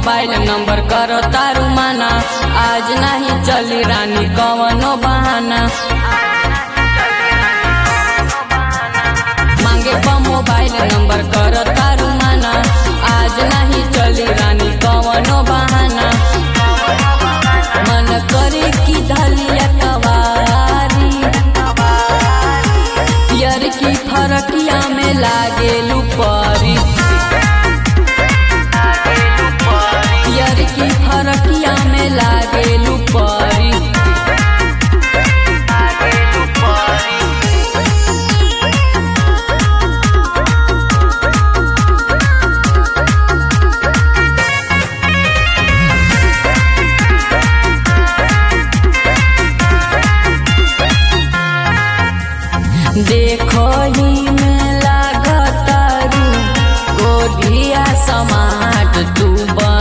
mobile number करो तारू माना आज नहीं चली रानी कवनो बहाना मांगे बा मोबाइल नंबर करो तारू माना आज नहीं चली रानी कवनो बहाना मन करे की धलिया कवारी पियर की फरकिया में लागे लुपरी पियर की फरकिया में लागे लुपरी देखो ही में लागतारू गोरिया समाट तू बन